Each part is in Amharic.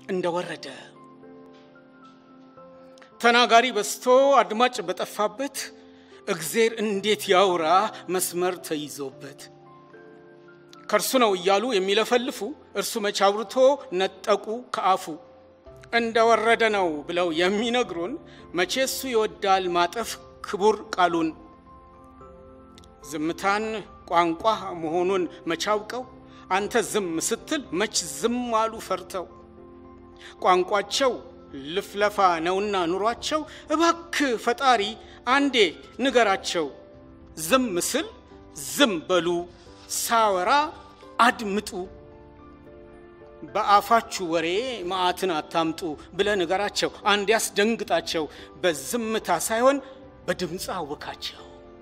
እንደወረደ ተናጋሪ በስቶ አድማጭ በጠፋበት እግዜር እንዴት ያውራ መስመር ተይዞበት ከእርሱ ነው እያሉ የሚለፈልፉ እርሱ መች አውርቶ ነጠቁ ከአፉ እንደወረደ ነው ብለው የሚነግሩን መቼ እሱ ይወዳል ማጠፍ ክቡር ቃሉን ዝምታን ቋንቋ መሆኑን መቻውቀው አንተ ዝም ስትል መች ዝም አሉ ፈርተው ቋንቋቸው ልፍለፋ ነውና ኑሯቸው እባክ ፈጣሪ አንዴ ንገራቸው ዝም ስል ዝም በሉ ሳወራ አድምጡ በአፋችሁ ወሬ መዓትን አታምጡ ብለ ንገራቸው አንድ ያስደንግጣቸው በዝምታ ሳይሆን በድምፅ አውካቸው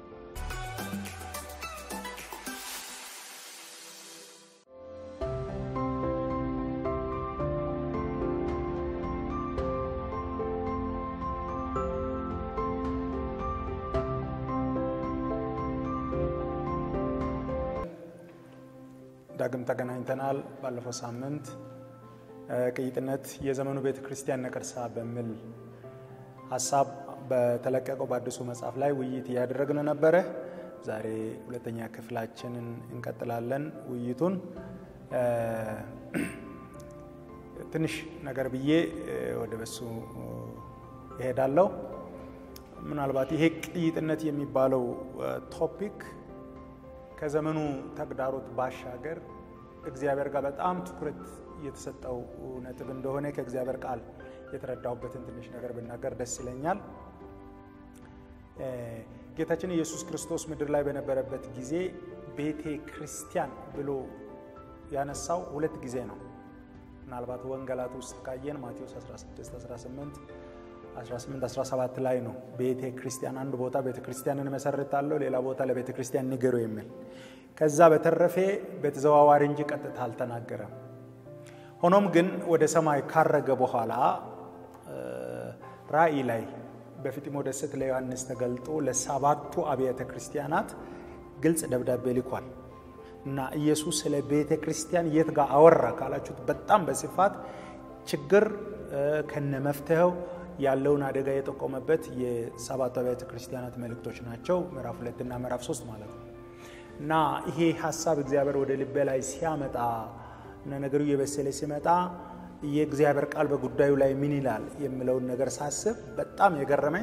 ዳግም ተገናኝተናል። ባለፈው ሳምንት ቅይጥነት የዘመኑ ቤተ ክርስቲያን ነቀርሳ በሚል ሀሳብ በተለቀቀው በአዲሱ መጽሐፍ ላይ ውይይት እያደረግን ነበረ። ዛሬ ሁለተኛ ክፍላችንን እንቀጥላለን። ውይይቱን ትንሽ ነገር ብዬ ወደ በሱ ይሄዳለሁ። ምናልባት ይሄ ቅይጥነት የሚባለው ቶፒክ ከዘመኑ ተግዳሮት ባሻገር እግዚአብሔር ጋር በጣም ትኩረት የተሰጠው ነጥብ እንደሆነ ከእግዚአብሔር ቃል የተረዳሁበትን ትንሽ ነገር ብናገር ደስ ይለኛል። ጌታችን ኢየሱስ ክርስቶስ ምድር ላይ በነበረበት ጊዜ ቤተ ክርስቲያን ብሎ ያነሳው ሁለት ጊዜ ነው። ምናልባት ወንጌላት ውስጥ ካየን ማቴዎስ 16፣ 18 18 17 ላይ ነው ቤተ ክርስቲያን አንድ ቦታ ቤተ ክርስቲያንን መሰርታለሁ፣ ሌላ ቦታ ለቤተ ክርስቲያን ንገሩ የሚል ከዛ በተረፌ በተዘዋዋሪ እንጂ ቀጥታ አልተናገረም። ሆኖም ግን ወደ ሰማይ ካረገ በኋላ ራእይ ላይ በፊጥሞ ደሴት ለዮሐንስ ተገልጦ ለሰባቱ አብያተ ክርስቲያናት ግልጽ ደብዳቤ ልኳል እና ኢየሱስ ስለ ቤተ ክርስቲያን የት ጋር አወራ ካላችሁት በጣም በስፋት ችግር ከነ መፍትሄው ያለውን አደጋ የጠቆመበት የሰባቱ አብያተ ክርስቲያናት መልእክቶች ናቸው። ምዕራፍ ሁለት እና ምዕራፍ ሶስት ማለት ነው። እና ይሄ ሀሳብ እግዚአብሔር ወደ ልቤ ላይ ሲያመጣ እና ነገሩ እየበሰለ ሲመጣ የእግዚአብሔር ቃል በጉዳዩ ላይ ምን ይላል የሚለውን ነገር ሳስብ በጣም የገረመኝ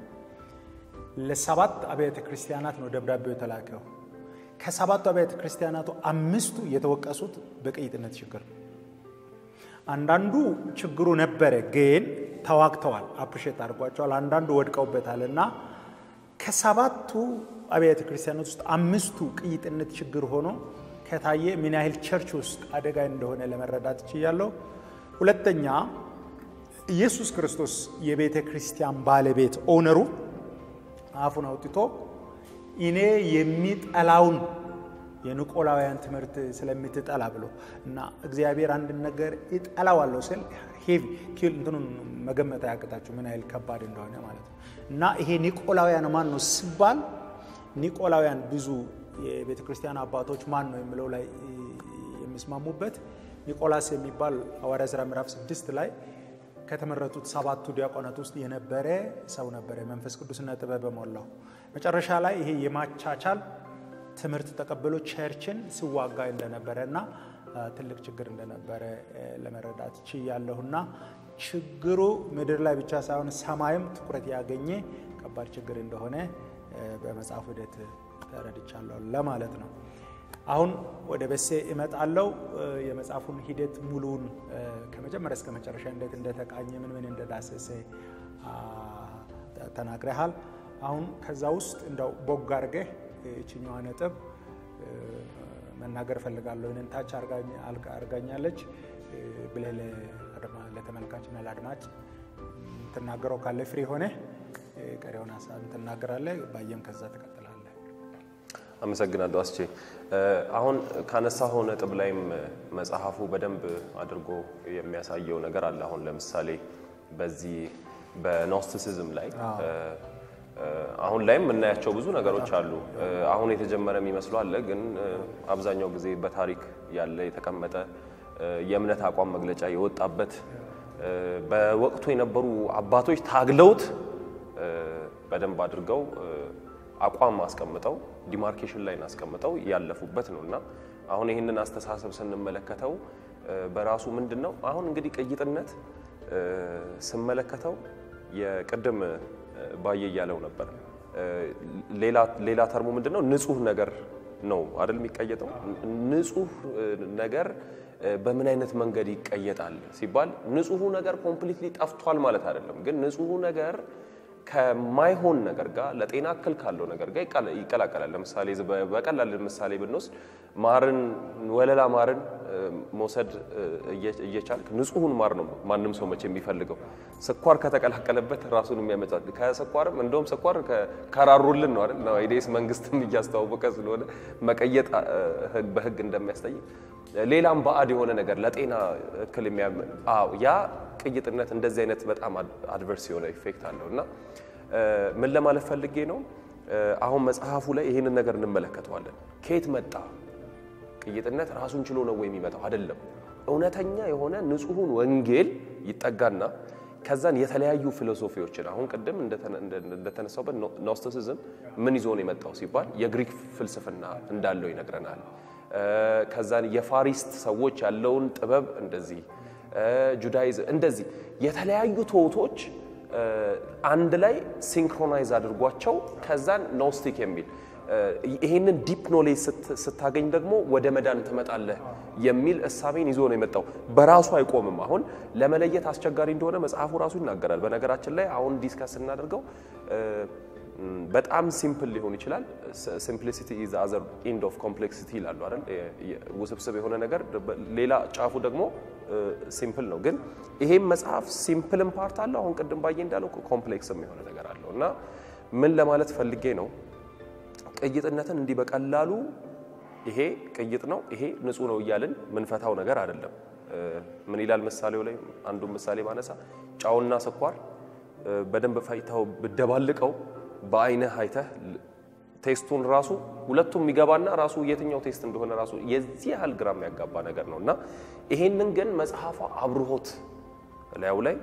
ለሰባት አብያተ ክርስቲያናት ነው ደብዳቤው የተላከው። ከሰባቱ አብያተ ክርስቲያናቱ አምስቱ የተወቀሱት በቅይጥነት ችግር ነው። አንዳንዱ ችግሩ ነበረ ግን ተዋግተዋል፣ አፕሪሼት አድርጓቸዋል። አንዳንዱ ወድቀውበታል። እና ከሰባቱ አብያተ ክርስቲያናት ውስጥ አምስቱ ቅይጥነት ችግር ሆኖ ከታየ ምን ያህል ቸርች ውስጥ አደጋ እንደሆነ ለመረዳት ችያለሁ። ሁለተኛ ኢየሱስ ክርስቶስ የቤተ ክርስቲያን ባለቤት ኦነሩ አፉን አውጥቶ እኔ የሚጠላውን የኒቆላውያን ትምህርት ስለምትጠላ ብሎ እና እግዚአብሔር አንድን ነገር እጠላዋለሁ ስል ሄቪ እንትኑን መገመት አያቅታችሁ ምን ያህል ከባድ እንደሆነ ማለት ነው። እና ይሄ ኒቆላውያን ማን ነው ሲባል ኒቆላውያን ብዙ የቤተ ክርስቲያን አባቶች ማን ነው የሚለው ላይ የሚስማሙበት ኒቆላስ የሚባል ሐዋርያ ሥራ ምዕራፍ ስድስት ላይ ከተመረጡት ሰባቱ ዲያቆናት ውስጥ የነበረ ሰው ነበረ፣ መንፈስ ቅዱስና ጥበብ በሞላው መጨረሻ ላይ ይሄ የማቻቻል ትምህርት ተቀብሎ ቸርችን ሲዋጋ እንደነበረ እና ትልቅ ችግር እንደነበረ ለመረዳት ችያለሁና ችግሩ ምድር ላይ ብቻ ሳይሆን ሰማይም ትኩረት ያገኘ ከባድ ችግር እንደሆነ በመጽሐፍ ሂደት ተረድቻለሁ ለማለት ነው። አሁን ወደ በሴ እመጣለሁ። የመጽሐፉን ሂደት ሙሉውን ከመጀመሪያ እስከ መጨረሻ እንዴት እንደተቃኘ ምን ምን እንደዳሰሰ ተናግረሃል። አሁን ከዛ ውስጥ እንደው ቦግ አድርገህ ይችኛዋ ነጥብ መናገር እፈልጋለሁ። ይህንን ታች አርጋኛለች ብለህ ለተመልካችና ለአድማጭ ትናገረው ካለ ፍሪ ሆነ ቀሪውን ሀሳብ ትናገራለህ። ባየም ከዛ ትቀጥላለህ። አመሰግናለሁ አስቼ። አሁን ካነሳኸው ነጥብ ላይም መጽሐፉ በደንብ አድርጎ የሚያሳየው ነገር አለ። አሁን ለምሳሌ በዚህ በኖስቲሲዝም ላይ አሁን ላይም የምናያቸው ብዙ ነገሮች አሉ። አሁን የተጀመረ የሚመስሉ አለ፣ ግን አብዛኛው ጊዜ በታሪክ ያለ የተቀመጠ የእምነት አቋም መግለጫ የወጣበት በወቅቱ የነበሩ አባቶች ታግለውት በደንብ አድርገው አቋም አስቀምጠው ዲማርኬሽን ላይ አስቀምጠው ያለፉበት ነው እና አሁን ይህንን አስተሳሰብ ስንመለከተው በራሱ ምንድን ነው አሁን እንግዲህ ቅይጥነት ስመለከተው የቅድም ባየ እያለው ነበር። ሌላ ተርሙ ምንድን ነው? ንጹህ ነገር ነው አይደል የሚቀየጠው። ንጹህ ነገር በምን አይነት መንገድ ይቀየጣል ሲባል ንጹሁ ነገር ኮምፕሊትሊ ጠፍቷል ማለት አይደለም። ግን ንጹሁ ነገር ከማይሆን ነገር ጋር ለጤና እክል ካለው ነገር ጋር ይቀላቀላል። ለምሳሌ በቀላል ምሳሌ ብንወስድ ማርን ወለላ ማርን መውሰድ እየቻልክ ንጹሁን ማር ነው ማንም ሰው መቼ የሚፈልገው። ስኳር ከተቀላቀለበት ራሱን የሚያመጣል። ከስኳርም እንደውም ስኳር ከራሩልን ነው አይደል ነው ኢዴስ መንግስትም እያስተዋወቀ ስለሆነ መቀየጥ በህግ እንደሚያስጠይቅ ሌላም ባዕድ የሆነ ነገር ለጤና እክል ያ ቅይጥነት እንደዚህ አይነት በጣም አድቨርስ የሆነ ኢፌክት አለው እና ምን ለማለት ፈልጌ ነው አሁን መጽሐፉ ላይ ይህንን ነገር እንመለከተዋለን። ከየት መጣ ቅይጥነት? ራሱን ችሎ ነው ወይ የሚመጣው? አይደለም። እውነተኛ የሆነ ንጹሑን ወንጌል ይጠጋና ከዛን የተለያዩ ፊሎሶፊዎችን አሁን ቅድም እንደተነሳውበት ኖስቲሲዝም ምን ይዞ ነው የመጣው ሲባል የግሪክ ፍልስፍና እንዳለው ይነግረናል። ከዛን የፋሪስት ሰዎች ያለውን ጥበብ እንደዚህ ጁዳይዝም እንደዚህ የተለያዩ ትውቶች አንድ ላይ ሲንክሮናይዝ አድርጓቸው ከዛን ኖስቲክ የሚል ይህንን ዲፕ ኖሌጅ ስታገኝ ደግሞ ወደ መዳን ትመጣለህ የሚል እሳቤን ይዞ ነው የመጣው። በራሱ አይቆምም። አሁን ለመለየት አስቸጋሪ እንደሆነ መጽሐፉ ራሱ ይናገራል። በነገራችን ላይ አሁን ዲስከስ ስናደርገው በጣም ሲምፕል ሊሆን ይችላል። ሲምፕሊሲቲ ኢዝ አዘር ኢንድ ኦፍ ኮምፕሌክሲቲ ይላሉ አይደል? ውስብስብ የሆነ ነገር ሌላ ጫፉ ደግሞ ሲምፕል ነው። ግን ይሄም መጽሐፍ ሲምፕልም ፓርት አለው። አሁን ቅድም ባየ እንዳለው ኮምፕሌክስም የሆነ ነገር አለው እና ምን ለማለት ፈልጌ ነው ቅይጥነትን እንዲህ በቀላሉ ይሄ ቅይጥ ነው ይሄ ንጹህ ነው እያልን ምንፈታው ነገር አይደለም። ምን ይላል ምሳሌው ላይ አንዱን ምሳሌ ባነሳ ጫውና ስኳር በደንብ ፈጭተው ብደባልቀው በአይንህ አይተህ ቴስቱን ራሱ ሁለቱም የሚገባና ራሱ የትኛው ቴስት እንደሆነ ራሱ የዚህ ያህል ግራም ያጋባ ነገር ነው እና ይሄንን ግን መጽሐፏ አብርሆት ላዩ ላይ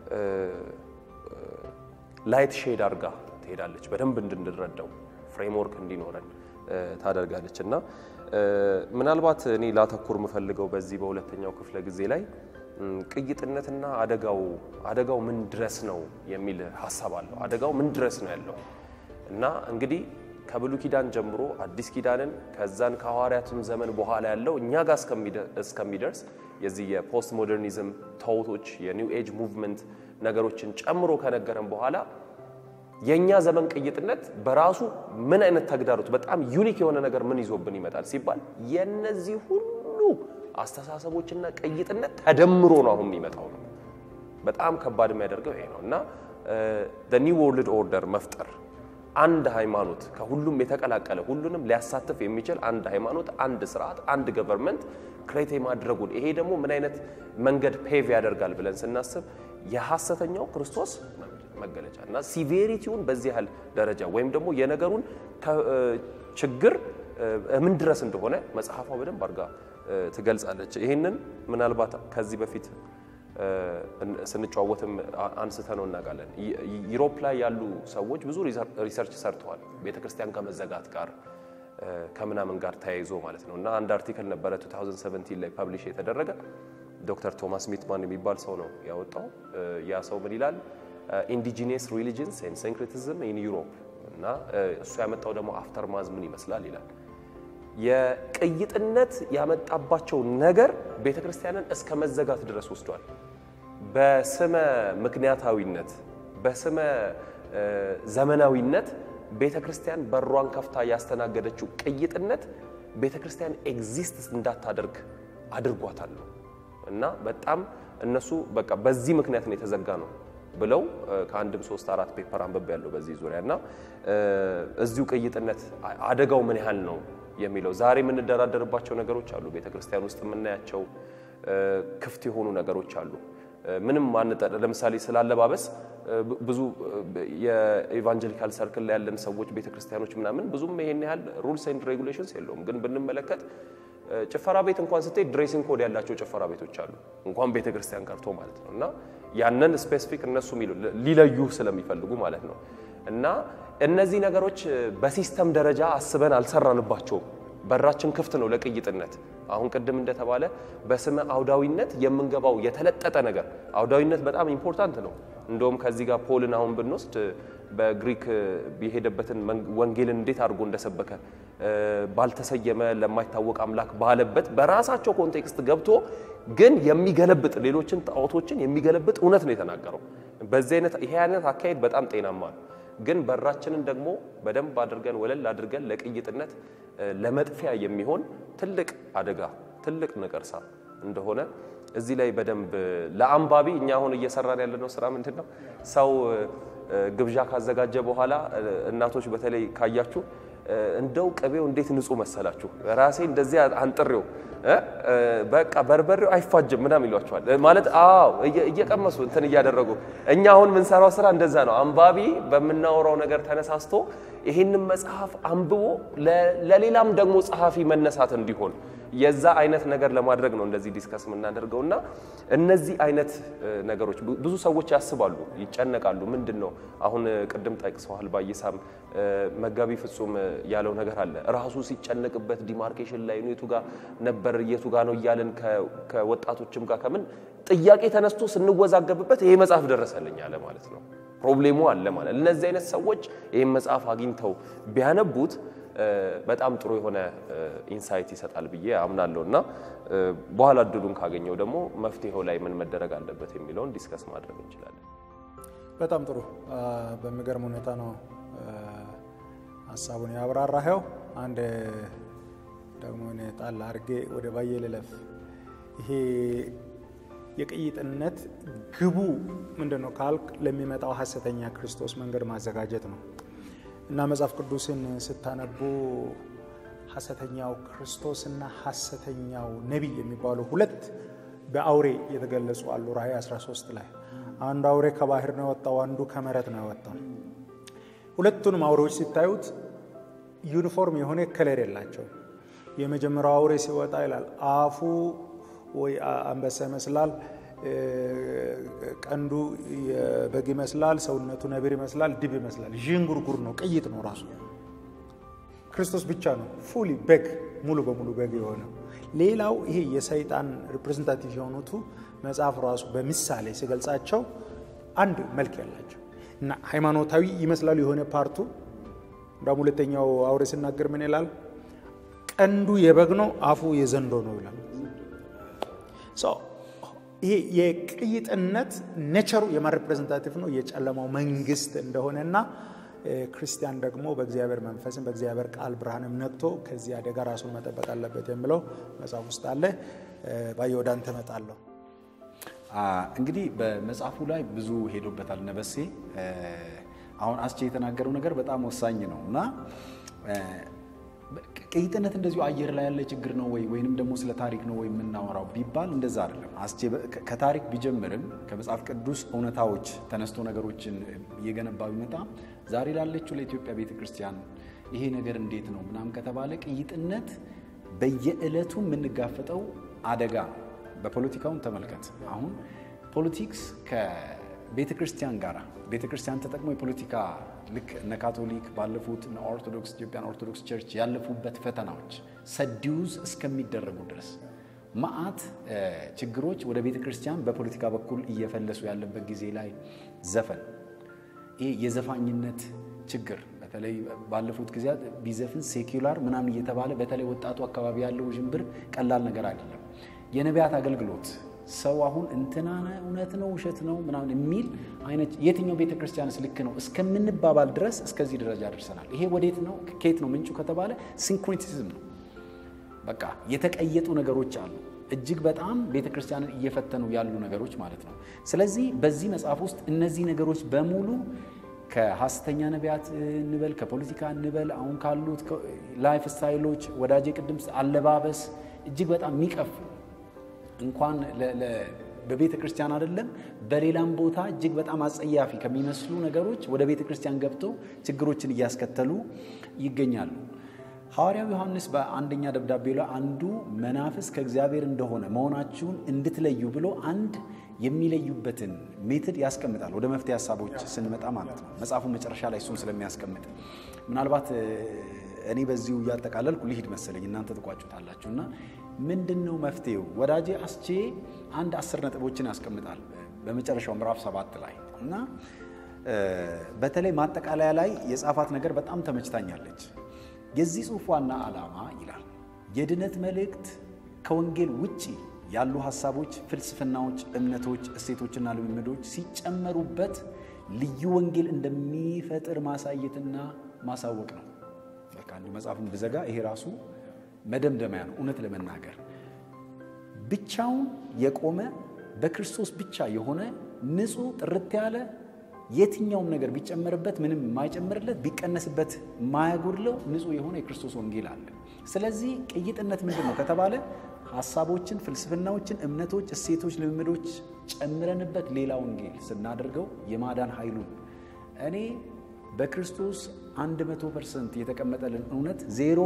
ላይት ሼድ አድርጋ ትሄዳለች። በደንብ እንድንረዳው ፍሬምወርክ እንዲኖረን ታደርጋለች እና ምናልባት እኔ ላተኩር የምፈልገው በዚህ በሁለተኛው ክፍለ ጊዜ ላይ ቅይጥነትና አደጋው አደጋው ምን ድረስ ነው የሚል ሀሳብ አለው። አደጋው ምን ድረስ ነው ያለው እና እንግዲህ ከብሉይ ኪዳን ጀምሮ አዲስ ኪዳንን ከዛን ከሐዋርያትም ዘመን በኋላ ያለው እኛ ጋር እስከሚደርስ የዚህ የፖስት ሞደርኒዝም ተውቶች የኒው ኤጅ ሙቭመንት ነገሮችን ጨምሮ ከነገረን በኋላ የእኛ ዘመን ቅይጥነት በራሱ ምን አይነት ተግዳሮት በጣም ዩኒክ የሆነ ነገር ምን ይዞብን ይመጣል ሲባል የነዚህ ሁሉ አስተሳሰቦችና ቅይጥነት ተደምሮ ነው አሁን የሚመጣው ነው። በጣም ከባድ የሚያደርገው ይሄ ነው እና ኒው ወርልድ ኦርደር መፍጠር አንድ ሃይማኖት ከሁሉም የተቀላቀለ ሁሉንም ሊያሳትፍ የሚችል አንድ ሃይማኖት፣ አንድ ስርዓት፣ አንድ ገቨርንመንት ክሬት የማድረጉን ይሄ ደግሞ ምን አይነት መንገድ ፔቭ ያደርጋል ብለን ስናስብ የሐሰተኛው ክርስቶስ መገለጫ እና ሲቬሪቲውን በዚህ ያህል ደረጃ ወይም ደግሞ የነገሩን ችግር ምን ድረስ እንደሆነ መጽሐፏ በደንብ አድርጋ ትገልጻለች። ይህንን ምናልባት ከዚህ በፊት ስንጨዋወትም አንስተ ነው እናውቃለን። ዩሮፕ ላይ ያሉ ሰዎች ብዙ ሪሰርች ሰርተዋል ቤተ ክርስቲያን ከመዘጋት ጋር ከምናምን ጋር ተያይዞ ማለት ነው እና አንድ አርቲክል ነበረ 2017 ላይ ፐብሊሽ የተደረገ ዶክተር ቶማስ ሚትማን የሚባል ሰው ነው ያወጣው። ያ ሰው ምን ይላል? ኢንዲጂኒየስ ሪሊጅንስ ኤንድ ሲንክሬቲዝም ኢን ዩሮፕ እና እሱ ያመጣው ደግሞ አፍተር ማዝ ምን ይመስላል ይላል። የቅይጥነት ያመጣባቸው ነገር ቤተ ክርስቲያንን እስከ መዘጋት ድረስ ወስዷል። በስመ ምክንያታዊነት በስመ ዘመናዊነት ቤተ ክርስቲያን በሯን ከፍታ ያስተናገደችው ቅይጥነት ቤተ ክርስቲያን ኤግዚስት እንዳታደርግ አድርጓታል ነው እና በጣም እነሱ በቃ በዚህ ምክንያት ነው የተዘጋ ነው ብለው ከአንድም ሶስት አራት ፔፐር አንብቤ ያለው በዚህ ዙሪያ እና እዚሁ ቅይጥነት አደጋው ምን ያህል ነው የሚለው ዛሬ የምንደራደርባቸው ነገሮች አሉ። ቤተ ክርስቲያን ውስጥ የምናያቸው ክፍት የሆኑ ነገሮች አሉ። ምንም ማንጠ ለምሳሌ ስላለባበስ ብዙ የኢቫንጀሊካል ሰርክል ላይ ያለን ሰዎች ቤተ ክርስቲያኖች ምናምን ብዙም ይሄን ያህል ሩልስ ኤንድ ሬጉሌሽንስ የለውም። ግን ብንመለከት ጭፈራ ቤት እንኳን ስትሄድ ድሬሲንግ ኮድ ያላቸው ጭፈራ ቤቶች አሉ፣ እንኳን ቤተ ክርስቲያን ቀርቶ ማለት ነው። እና ያንን ስፔሲፊክ እነሱ ሊለዩ ስለሚፈልጉ ማለት ነው። እና እነዚህ ነገሮች በሲስተም ደረጃ አስበን አልሰራንባቸውም። በራችን ክፍት ነው ለቅይጥነት። አሁን ቅድም እንደተባለ በስመ አውዳዊነት የምንገባው የተለጠጠ ነገር አውዳዊነት በጣም ኢምፖርታንት ነው። እንደውም ከዚህ ጋር ፖልን አሁን ብንወስድ በግሪክ የሄደበትን ወንጌልን እንዴት አድርጎ እንደሰበከ ባልተሰየመ ለማይታወቅ አምላክ ባለበት በራሳቸው ኮንቴክስት ገብቶ ግን የሚገለብጥ ሌሎችን ጣዖቶችን የሚገለብጥ እውነት ነው የተናገረው። በዚህ አይነት ይሄ አይነት አካሄድ በጣም ጤናማ ነው። ግን በራችንን ደግሞ በደንብ አድርገን ወለል አድርገን ለቅይጥነት ለመጥፊያ የሚሆን ትልቅ አደጋ ትልቅ ነቀርሳ እንደሆነ እዚህ ላይ በደንብ ለአንባቢ እኛ አሁን እየሰራን ያለነው ስራ ምንድን ነው? ሰው ግብዣ ካዘጋጀ በኋላ እናቶች በተለይ ካያችሁ እንደው ቅቤው እንዴት ንጹህ መሰላችሁ፣ ራሴ እንደዚህ አንጥሬው በቃ በርበሬው አይፋጅም ምናምን ይሏቸዋል። ማለት አዎ እየቀመሱ እንትን እያደረጉ እኛ አሁን የምንሰራው ስራ እንደዛ ነው። አንባቢ በምናወራው ነገር ተነሳስቶ ይህንን መጽሐፍ አንብቦ ለሌላም ደግሞ ጸሐፊ መነሳት እንዲሆን የዛ አይነት ነገር ለማድረግ ነው እንደዚህ ዲስከስ የምናደርገው እና እነዚህ አይነት ነገሮች ብዙ ሰዎች ያስባሉ፣ ይጨነቃሉ። ምንድን ነው አሁን ቅድም ጠቅሰዋል ባይሳም መጋቢ ፍጹም ያለው ነገር አለ። ራሱ ሲጨነቅበት ዲማርኬሽን ላይ የቱ ጋር ነበር የቱ ጋር ነው እያለን ከወጣቶችም ጋር ከምን ጥያቄ ተነስቶ ስንወዛገብበት ይሄ መጽሐፍ ደረሰልኝ አለ ማለት ነው። ፕሮብሌሙ አለ ማለት እነዚህ አይነት ሰዎች ይህን መጽሐፍ አግኝተው ቢያነቡት በጣም ጥሩ የሆነ ኢንሳይት ይሰጣል ብዬ አምናለሁ እና በኋላ እድሉን ካገኘው ደግሞ መፍትሄው ላይ ምን መደረግ አለበት የሚለውን ዲስከስ ማድረግ እንችላለን። በጣም ጥሩ። በሚገርም ሁኔታ ነው ሀሳቡን ያብራራኸው። አንድ ደግሞ እኔ ጣል አድርጌ ወደ ባየ ልለፍ። ይሄ የቅይጥነት ግቡ ምንድን ነው ካልክ ለሚመጣው ሀሰተኛ ክርስቶስ መንገድ ማዘጋጀት ነው እና መጽሐፍ ቅዱስን ስታነቡ ሐሰተኛው ክርስቶስና ሐሰተኛው ነቢይ የሚባሉ ሁለት በአውሬ የተገለጹ አሉ። ራእይ 13 ላይ አንዱ አውሬ ከባህር ነው የወጣው፣ አንዱ ከመሬት ነው የወጣው። ሁለቱንም አውሬዎች ሲታዩት ዩኒፎርም የሆነ ከለር የላቸው። የመጀመሪያው አውሬ ሲወጣ ይላል አፉ ወይ አንበሳ ይመስላል፣ ቀንዱ በግ ይመስላል፣ ሰውነቱ ነብር ይመስላል፣ ድብ ይመስላል። ዥንጉርጉር ነው፣ ቅይጥ ነው ራሱ። ክርስቶስ ብቻ ነው ፉሊ በግ ሙሉ በሙሉ በግ የሆነው። ሌላው ይሄ የሰይጣን ሪፕሬዘንታቲቭ የሆኑቱ መጽሐፍ ራሱ በምሳሌ ሲገልጻቸው አንድ መልክ ያላቸው እና ሃይማኖታዊ ይመስላሉ የሆነ ፓርቱ። እንዳውም ሁለተኛው አውሬ ሲናገር ምን ይላል? ቀንዱ የበግ ነው፣ አፉ የዘንዶ ነው ይላል። ይሄ የቅይጥነት ኔቸሩ የማን ሪፕሬዘንታቲቭ ነው? የጨለማው መንግስት እንደሆነና ክርስቲያን ደግሞ በእግዚአብሔር መንፈስም በእግዚአብሔር ቃል ብርሃንም ነቅቶ ከዚህ አደጋ ራሱን መጠበቅ አለበት የሚለው መጽሐፍ ውስጥ አለ። ባየ ወደ አንተ እመጣለሁ። እንግዲህ በመጽሐፉ ላይ ብዙ ሄዶበታል ነበሴ። አሁን አስቼ የተናገረው ነገር በጣም ወሳኝ ነው እና ቅይጥነት እንደዚሁ አየር ላይ ያለ ችግር ነው ወይ ወይንም ደግሞ ስለ ታሪክ ነው ወይ የምናወራው ቢባል እንደዛ አይደለም። አስቼ ከታሪክ ቢጀምርም ከመጽሐፍ ቅዱስ እውነታዎች ተነስቶ ነገሮችን እየገነባ ቢመጣ ዛሬ ላለችው ለኢትዮጵያ ቤተ ክርስቲያን ይሄ ነገር እንዴት ነው ምናምን ከተባለ ቅይጥነት በየዕለቱ የምንጋፈጠው አደጋ ነው። በፖለቲካውን ተመልከት። አሁን ፖለቲክስ ከቤተ ክርስቲያን ጋር ቤተ ክርስቲያን ተጠቅሞ የፖለቲካ ልክ እነ ካቶሊክ ባለፉት እነ ኦርቶዶክስ ኢትዮጵያን ኦርቶዶክስ ቸርች ያለፉበት ፈተናዎች ሰዲውዝ እስከሚደረጉ ድረስ መዓት ችግሮች ወደ ቤተ ክርስቲያን በፖለቲካ በኩል እየፈለሱ ያለበት ጊዜ ላይ ዘፈን ይህ የዘፋኝነት ችግር በተለይ ባለፉት ጊዜያት ቢዘፍን ሴኪላር ምናምን እየተባለ በተለይ ወጣቱ አካባቢ ያለው ውዥንብር ቀላል ነገር አይደለም። የነቢያት አገልግሎት ሰው አሁን እንትና እውነት ነው ውሸት ነው ምናምን የሚል አይነት የትኛው ቤተ ክርስቲያንስ ልክ ነው እስከምንባባል ድረስ እስከዚህ ደረጃ ደርሰናል። ይሄ ወዴት ነው ከየት ነው ምንጩ ከተባለ ሲንክሪቲዝም ነው። በቃ የተቀየጡ ነገሮች አሉ። እጅግ በጣም ቤተ ክርስቲያንን እየፈተኑ ያሉ ነገሮች ማለት ነው። ስለዚህ በዚህ መጽሐፍ ውስጥ እነዚህ ነገሮች በሙሉ ከሐሰተኛ ነቢያት እንበል ከፖለቲካ እንበል አሁን ካሉት ላይፍ ስታይሎች ወዳጄ ቅድም አለባበስ እጅግ በጣም የሚቀፍ እንኳን በቤተ ክርስቲያን አይደለም በሌላም ቦታ እጅግ በጣም አጸያፊ ከሚመስሉ ነገሮች ወደ ቤተ ክርስቲያን ገብተው ችግሮችን እያስከተሉ ይገኛሉ። ሐዋርያው ዮሐንስ በአንደኛ ደብዳቤ ላይ አንዱ መናፍስ ከእግዚአብሔር እንደሆነ መሆናችሁን እንድትለዩ ብሎ አንድ የሚለዩበትን ሜትድ ያስቀምጣል። ወደ መፍትሄ ሀሳቦች ስንመጣ ማለት ነው። መጽሐፉ መጨረሻ ላይ እሱን ስለሚያስቀምጥ ምናልባት እኔ በዚሁ እያጠቃለልኩ ልሂድ መሰለኝ፣ እናንተ ትቋጩታላችሁ። እና ምንድን ነው መፍትሄው? ወዳጄ አስቼ አንድ አስር ነጥቦችን ያስቀምጣል በመጨረሻው ምዕራፍ ሰባት ላይ እና በተለይ ማጠቃለያ ላይ የጻፋት ነገር በጣም ተመችታኛለች። የዚህ ጽሑፍ ዋና ዓላማ ይላል የድነት መልእክት ከወንጌል ውጪ ያሉ ሀሳቦች፣ ፍልስፍናዎች፣ እምነቶች፣ እሴቶችና ልምምዶች ሲጨመሩበት ልዩ ወንጌል እንደሚፈጥር ማሳየትና ማሳወቅ ነው። በቃ አንዱ መጽሐፉን ብዘጋ ይሄ ራሱ መደምደሚያ ነው። እውነት ለመናገር ብቻውን የቆመ በክርስቶስ ብቻ የሆነ ንጹሕ ጥርት ያለ የትኛውም ነገር ቢጨመርበት ምንም የማይጨምርለት ቢቀነስበት የማያጎድለው ንጹሕ የሆነ የክርስቶስ ወንጌል አለ። ስለዚህ ቅይጥነት ምንድን ነው ከተባለ ሀሳቦችን፣ ፍልስፍናዎችን፣ እምነቶች፣ እሴቶች፣ ልምምዶች ጨምረንበት ሌላ ወንጌል ስናደርገው የማዳን ኃይሉን እኔ በክርስቶስ 100 ፐርሰንት የተቀመጠልን እውነት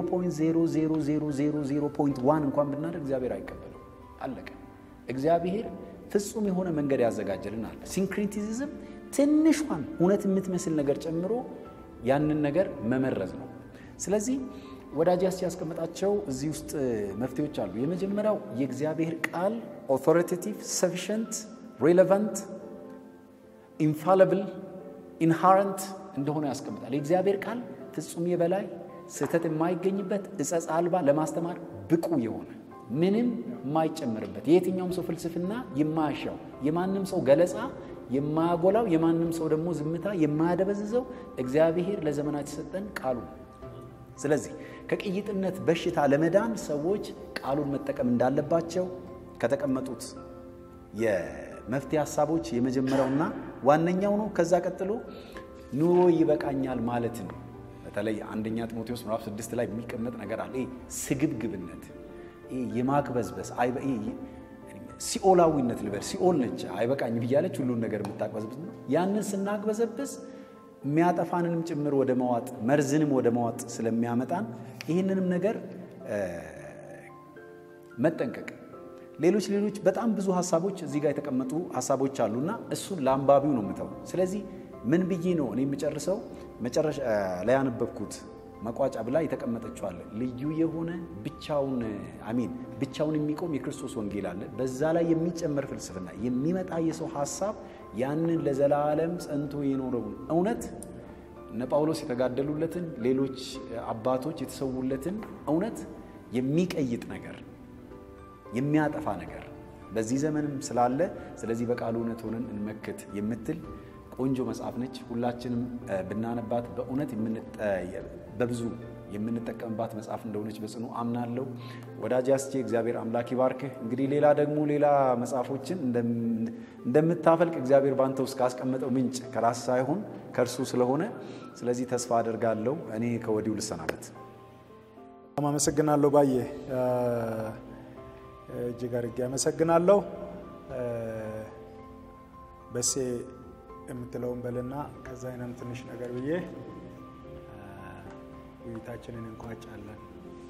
0.00001 እንኳን ብናደርግ እግዚአብሔር አይቀበለው። አለቀ። እግዚአብሔር ፍጹም የሆነ መንገድ ያዘጋጀልን አለ። ሲንክሪቲዝም ትንሿን እውነት የምትመስል ነገር ጨምሮ ያንን ነገር መመረዝ ነው። ስለዚህ ወዳጅ ያስቀመጣቸው እዚህ ውስጥ መፍትሄዎች አሉ። የመጀመሪያው የእግዚአብሔር ቃል ኦቶሪቴቲቭ፣ ሰፊሽንት፣ ሬሌቫንት፣ ኢንፋለብል፣ ኢንሃረንት እንደሆነ ያስቀምጣል። የእግዚአብሔር ቃል ፍጹም የበላይ ስህተት የማይገኝበት እጸጽ አልባ ለማስተማር ብቁ የሆነ ምንም የማይጨምርበት የየትኛውም ሰው ፍልስፍና የማያሻው የማንም ሰው ገለጻ የማያጎላው የማንም ሰው ደግሞ ዝምታ የማያደበዝዘው እግዚአብሔር ለዘመናት የሰጠን ቃሉ ነው። ስለዚህ ከቅይጥነት በሽታ ለመዳን ሰዎች ቃሉን መጠቀም እንዳለባቸው ከተቀመጡት የመፍትሄ ሀሳቦች የመጀመሪያውና ዋነኛው ነው። ከዛ ቀጥሎ ኑሮ ይበቃኛል ማለትን በተለይ አንደኛ ጢሞቴዎስ ምዕራፍ ስድስት ላይ የሚቀመጥ ነገር አለ። ስግብግብነት፣ የማክበዝበዝ ሲኦላዊነት ልበል ሲኦል ነች አይበቃኝ ብያለች ሁሉን ነገር የምታቅበዝብዝ ነው። ያንን ስናቅበዘብዝ የሚያጠፋንንም ጭምር ወደ መዋጥ መርዝንም ወደ መዋጥ ስለሚያመጣን ይህንንም ነገር መጠንቀቅ። ሌሎች ሌሎች በጣም ብዙ ሀሳቦች እዚህ ጋር የተቀመጡ ሀሳቦች አሉና እሱን ለአንባቢው ነው የምተው። ስለዚህ ምን ብዬ ነው እኔ የምጨርሰው? መጨረሻ ላይ ያነበብኩት መቋጫ ብላ የተቀመጠችዋለ ልዩ የሆነ ብቻውን አሚን ብቻውን የሚቆም የክርስቶስ ወንጌል አለ። በዛ ላይ የሚጨመር ፍልስፍና የሚመጣ የሰው ሀሳብ ያንን ለዘላለም ጸንቶ የኖረውን እውነት እነ ጳውሎስ የተጋደሉለትን ሌሎች አባቶች የተሰዉለትን እውነት የሚቀይጥ ነገር የሚያጠፋ ነገር በዚህ ዘመንም ስላለ ስለዚህ በቃሉ እውነት ሆነን እንመክት የምትል ቆንጆ መጽሐፍ ነች። ሁላችንም ብናነባት በእውነት በብዙ የምንጠቀምባት መጽሐፍ እንደሆነች በጽኑ አምናለሁ። ወዳጅ አስቼ እግዚአብሔር አምላክ ይባርክህ። እንግዲህ ሌላ ደግሞ ሌላ መጽሐፎችን እንደምታፈልቅ እግዚአብሔር ባንተ ውስጥ ካስቀመጠው ምንጭ ከራስ ሳይሆን ከእርሱ ስለሆነ ስለዚህ ተስፋ አደርጋለሁ። እኔ ከወዲሁ ልሰናበት። አመሰግናለሁ ባዬ፣ እጅግ አድርጌ አመሰግናለሁ። በሴ የምትለውን በልና ከዛ አይነም ትንሽ ነገር ብዬ ውይይታችንን እንቋጫለን።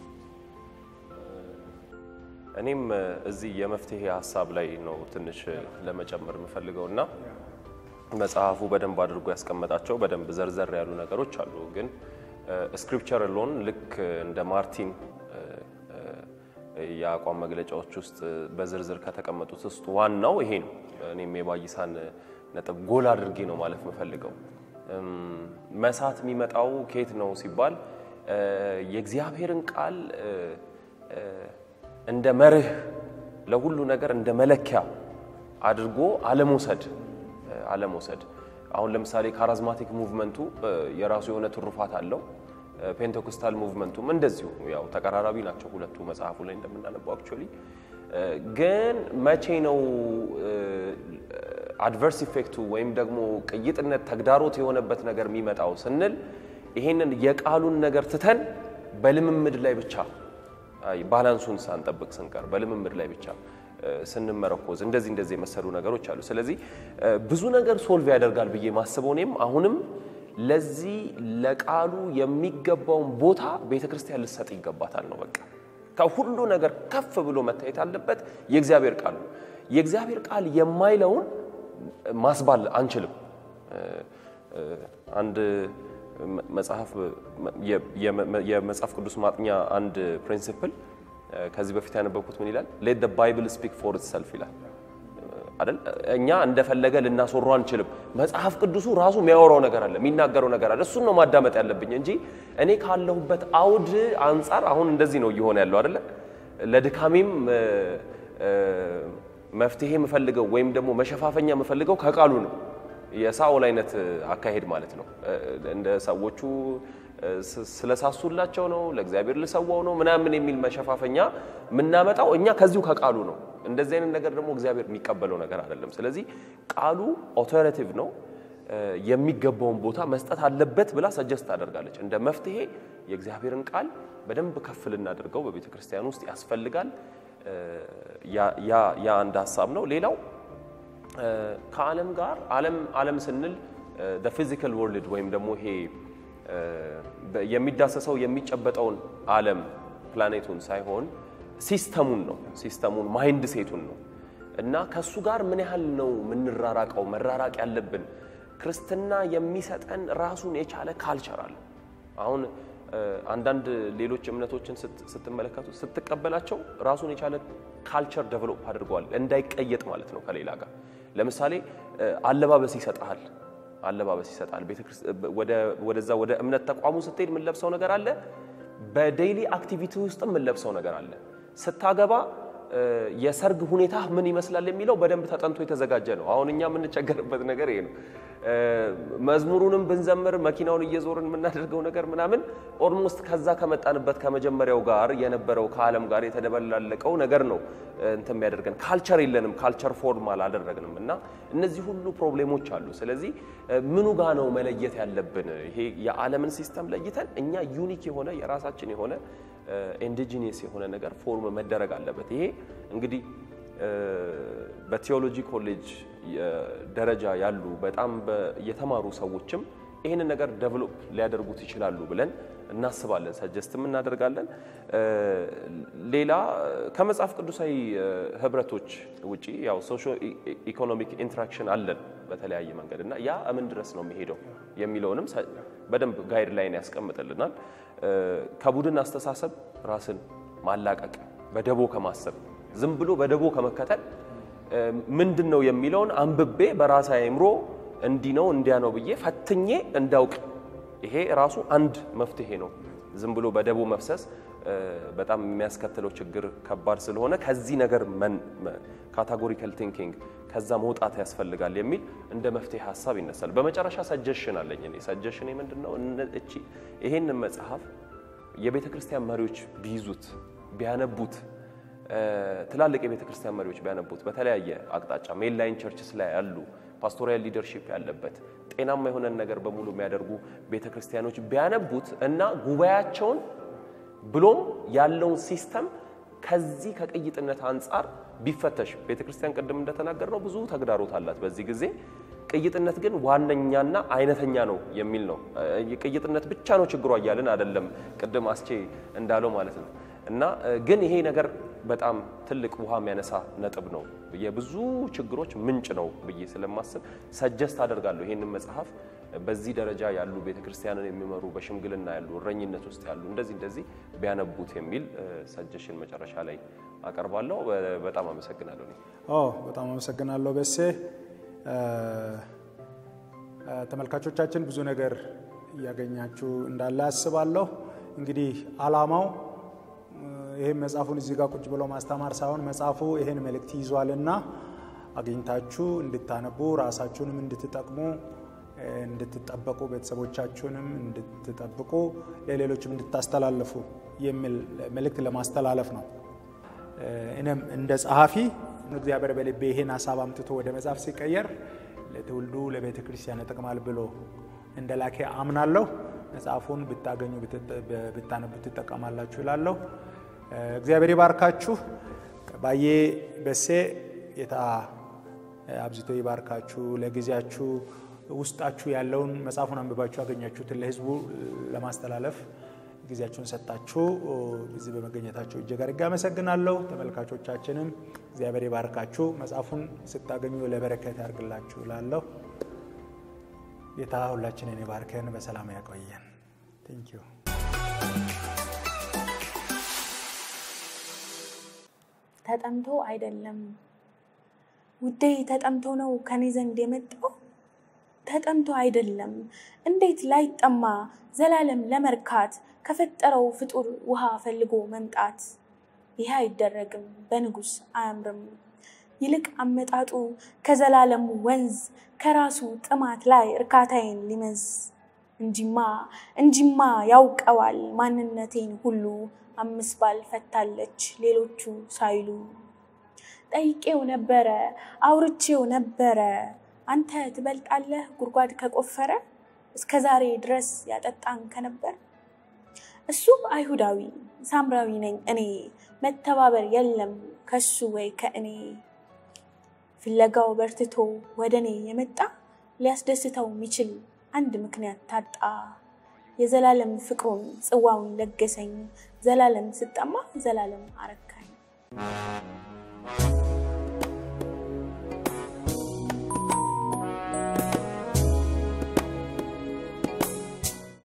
እኔም እዚህ የመፍትሄ ሀሳብ ላይ ነው ትንሽ ለመጨመር የምፈልገው እና መጽሐፉ በደንብ አድርጎ ያስቀመጣቸው በደንብ ዘርዘር ያሉ ነገሮች አሉ። ግን ስክሪፕቸር ሎን ልክ እንደ ማርቲን የአቋም መግለጫዎች ውስጥ በዝርዝር ከተቀመጡት ውስጥ ዋናው ይሄ ነው። እኔም የባይሳን ነጥብ ጎል አድርጌ ነው ማለት የምፈልገው። መሳት የሚመጣው ከየት ነው ሲባል የእግዚአብሔርን ቃል እንደ መርህ ለሁሉ ነገር እንደ መለኪያ አድርጎ አለመውሰድ አለመውሰድ። አሁን ለምሳሌ ካራዝማቲክ ሙቭመንቱ የራሱ የሆነ ትሩፋት አለው። ፔንቴኮስታል ሙቭመንቱም እንደዚሁ ያው ተቀራራቢ ናቸው ሁለቱ መጽሐፉ ላይ እንደምናነበው አክቹዋሊ ግን መቼ ነው አድቨርስ ኢፌክቱ ወይም ደግሞ ቅይጥነት ተግዳሮት የሆነበት ነገር የሚመጣው ስንል ይሄንን የቃሉን ነገር ትተን በልምምድ ላይ ብቻ ባላንሱን ሳንጠብቅ ስንቀር በልምምድ ላይ ብቻ ስንመረኮዝ እንደዚህ እንደዚህ የመሰሉ ነገሮች አሉ። ስለዚህ ብዙ ነገር ሶልቭ ያደርጋል ብዬ ማስበው እኔም አሁንም ለዚህ ለቃሉ የሚገባውን ቦታ ቤተ ክርስቲያን ልትሰጥ ይገባታል ነው በቃ። ከሁሉ ነገር ከፍ ብሎ መታየት አለበት የእግዚአብሔር ቃል ነው። የእግዚአብሔር ቃል የማይለውን ማስባል አንችልም። አንድ መጽሐፍ የመጽሐፍ ቅዱስ ማጥኛ አንድ ፕሪንሲፕል ከዚህ በፊት ያነበብኩት ምን ይላል? ሌት ባይብል ስፒክ ፎር ኢትሰልፍ ይላል አይደል? እኛ እንደፈለገ ልናስወራው አንችልም። መጽሐፍ ቅዱሱ ራሱ የሚያወራው ነገር አለ፣ የሚናገረው ነገር አለ። እሱን ነው ማዳመጥ ያለብኝ እንጂ እኔ ካለሁበት አውድ አንጻር አሁን እንደዚህ ነው እየሆነ ያለው አይደለ? ለድካሜም መፍትሄ የምፈልገው ወይም ደግሞ መሸፋፈኛ የምፈልገው ከቃሉ ነው። የሳኦል አይነት አካሄድ ማለት ነው። እንደ ሰዎቹ ስለሳሱላቸው ነው ለእግዚአብሔር ልሰዋው ነው ምናምን የሚል መሸፋፈኛ የምናመጣው እኛ ከዚሁ ከቃሉ ነው። እንደዚህ አይነት ነገር ደግሞ እግዚአብሔር የሚቀበለው ነገር አይደለም። ስለዚህ ቃሉ ኦቶሬቲቭ ነው፣ የሚገባውን ቦታ መስጠት አለበት ብላ ሰጀስት ታደርጋለች። እንደ መፍትሄ የእግዚአብሔርን ቃል በደንብ ከፍ ልናደርገው በቤተ ክርስቲያን ውስጥ ያስፈልጋል። ያ አንድ ሀሳብ ነው። ሌላው ከዓለም ጋር ዓለም ዓለም ስንል ፊዚካል ወርልድ ወይም ደግሞ ይሄ የሚዳሰሰው የሚጨበጠውን ዓለም ፕላኔቱን ሳይሆን ሲስተሙን ነው። ሲስተሙን ማይንድ ሴቱን ነው እና ከእሱ ጋር ምን ያህል ነው የምንራራቀው መራራቅ ያለብን። ክርስትና የሚሰጠን ራሱን የቻለ ካልቸር አለ። አሁን አንዳንድ ሌሎች እምነቶችን ስትመለከቱ ስትቀበላቸው ራሱን የቻለ ካልቸር ደቨሎፕ አድርገዋል፣ እንዳይቀየጥ ማለት ነው ከሌላ ጋር። ለምሳሌ አለባበስ ይሰጣል አለባበስ ይሰጣል። ወደዛ ወደ እምነት ተቋሙ ስትሄድ የምንለብሰው ነገር አለ። በዴይሊ አክቲቪቲ ውስጥ የምንለብሰው ነገር አለ። ስታገባ የሰርግ ሁኔታ ምን ይመስላል የሚለው በደንብ ተጠንቶ የተዘጋጀ ነው። አሁን እኛ የምንቸገርበት ነገር ይሄ ነው። መዝሙሩንም ብንዘምር መኪናውን እየዞርን የምናደርገው ነገር ምናምን ኦልሞስት ከዛ ከመጣንበት ከመጀመሪያው ጋር የነበረው ከዓለም ጋር የተደበላለቀው ነገር ነው እንትን የሚያደርገን። ካልቸር የለንም፣ ካልቸር ፎርም አላደረግንም እና እነዚህ ሁሉ ፕሮብሌሞች አሉ። ስለዚህ ምኑ ጋ ነው መለየት ያለብን? ይሄ የዓለምን ሲስተም ለይተን እኛ ዩኒክ የሆነ የራሳችን የሆነ ኢንዲጂኒየስ የሆነ ነገር ፎርም መደረግ አለበት። ይሄ እንግዲህ በቴዎሎጂ ኮሌጅ ደረጃ ያሉ በጣም የተማሩ ሰዎችም ይህንን ነገር ደቨሎፕ ሊያደርጉት ይችላሉ ብለን እናስባለን፣ ሰጀስትም እናደርጋለን። ሌላ ከመጽሐፍ ቅዱሳዊ ህብረቶች ውጪ ያው ሶሾ ኢኮኖሚክ ኢንትራክሽን አለን በተለያየ መንገድ እና ያ ምን ድረስ ነው የሚሄደው የሚለውንም በደንብ ጋይድ ላይን ያስቀምጥልናል። ከቡድን አስተሳሰብ ራስን ማላቀቅ፣ በደቦ ከማሰብ ዝም ብሎ በደቦ ከመከተል ምንድን ነው የሚለውን አንብቤ በራሴ አእምሮ እንዲህ ነው እንዲያ ነው ብዬ ፈትኜ እንዳውቅ ይሄ ራሱ አንድ መፍትሄ ነው። ዝም ብሎ በደቦ መፍሰስ በጣም የሚያስከትለው ችግር ከባድ ስለሆነ ከዚህ ነገር ካታጎሪካል ቲንኪንግ ከዛ መውጣት ያስፈልጋል የሚል እንደ መፍትሄ ሀሳብ ይነሳል። በመጨረሻ ሰጀሽን አለኝ እኔ ሰጀሽን ምንድን ነው እቺ ይሄንን መጽሐፍ የቤተ ክርስቲያን መሪዎች ቢይዙት ቢያነቡት ትላልቅ የቤተ ክርስቲያን መሪዎች ቢያነቡት በተለያየ አቅጣጫ ሜንላይን ቸርችስ ላይ ያሉ ፓስቶሪያል ሊደርሺፕ ያለበት ጤናማ የሆነን ነገር በሙሉ የሚያደርጉ ቤተ ክርስቲያኖች ቢያነቡት እና ጉባኤያቸውን ብሎም ያለውን ሲስተም ከዚህ ከቅይጥነት አንጻር ቢፈተሽ ቤተ ክርስቲያን ቅድም እንደተናገር ነው ብዙ ተግዳሮት አላት በዚህ ጊዜ። ቅይጥነት ግን ዋነኛና አይነተኛ ነው የሚል ነው። ቅይጥነት ብቻ ነው ችግሯ እያልን አይደለም፣ ቅድም አስቼ እንዳለው ማለት ነው። እና ግን ይሄ ነገር በጣም ትልቅ ውሃ የሚያነሳ ነጥብ ነው፣ የብዙ ችግሮች ምንጭ ነው ብዬ ስለማስብ ሰጀስት አደርጋለሁ ይሄንን መጽሐፍ በዚህ ደረጃ ያሉ ቤተ ክርስቲያንን የሚመሩ በሽምግልና ያሉ እረኝነት ውስጥ ያሉ እንደዚህ እንደዚህ ቢያነቡት የሚል ሰጀሽን መጨረሻ ላይ አቀርባለሁ። በጣም አመሰግናለሁ። በጣም አመሰግናለሁ በሴ። ተመልካቾቻችን ብዙ ነገር እያገኛችሁ እንዳለ አስባለሁ። እንግዲህ አላማው ይህም መጽሐፉን እዚህ ጋር ቁጭ ብሎ ማስተማር ሳይሆን መጽሐፉ ይህን መልእክት ይዟልና አግኝታችሁ እንድታነቡ ራሳችሁንም እንድትጠቅሙ እንድትጠበቁ ቤተሰቦቻችሁንም እንድትጠብቁ ለሌሎችም እንድታስተላልፉ የሚል መልእክት ለማስተላለፍ ነው። እኔም እንደ ጸሐፊ እግዚአብሔር በልቤ ይሄን ሀሳብ አምጥቶ ወደ መጽሐፍ ሲቀየር ለትውልዱ ለቤተ ክርስቲያን ይጠቅማል ብሎ እንደ ላኬ አምናለሁ። መጽሐፉን ብታገኙ ብታነቡ ትጠቀማላችሁ ይላለሁ። እግዚአብሔር ይባርካችሁ። ባዬ በሴ ጌታ አብዝቶ ይባርካችሁ። ለጊዜያችሁ ውስጣችሁ ያለውን መጽሐፉን አንብባችሁ ያገኛችሁትን ለሕዝቡ ለማስተላለፍ ጊዜያችሁን ሰጣችሁ እዚህ በመገኘታችሁ እጅግ አድርጌ አመሰግናለሁ። ተመልካቾቻችንም እግዚአብሔር ይባርካችሁ፣ መጽሐፉን ስታገኙ ለበረከት ያርግላችሁ። ላለሁ ጌታ ሁላችንን ይባርከን፣ በሰላም ያቆየን። ቴንኪዩ ተጠምቶ አይደለም ውዴ፣ ተጠምቶ ነው ከኔ ዘንድ የመጣው። ተጠምቶ አይደለም እንዴት ላይጠማ ዘላለም ለመርካት ከፈጠረው ፍጡር ውሃ ፈልጎ መምጣት። ይህ አይደረግም በንጉሥ አያምርም። ይልቅ አመጣጡ ከዘላለሙ ወንዝ ከራሱ ጥማት ላይ እርካታዬን ሊመዝ እንጂማ እንጂማ ያውቀዋል ማንነቴን ሁሉ አምስት ባል ፈታለች ሌሎቹ ሳይሉ። ጠይቄው ነበረ አውርቼው ነበረ አንተ ትበልጣለህ ጉድጓድ ከቆፈረ እስከ ዛሬ ድረስ ያጠጣን ከነበር። እሱ አይሁዳዊ ሳምራዊ ነኝ እኔ መተባበር የለም ከሱ ወይ ከእኔ። ፍለጋው በርትቶ ወደ እኔ የመጣ ሊያስደስተው የሚችል አንድ ምክንያት ታጣ። የዘላለም ፍቅሩን ጽዋውን ለገሰኝ ዘላለም ስጠማ ዘላለም አረካኝ።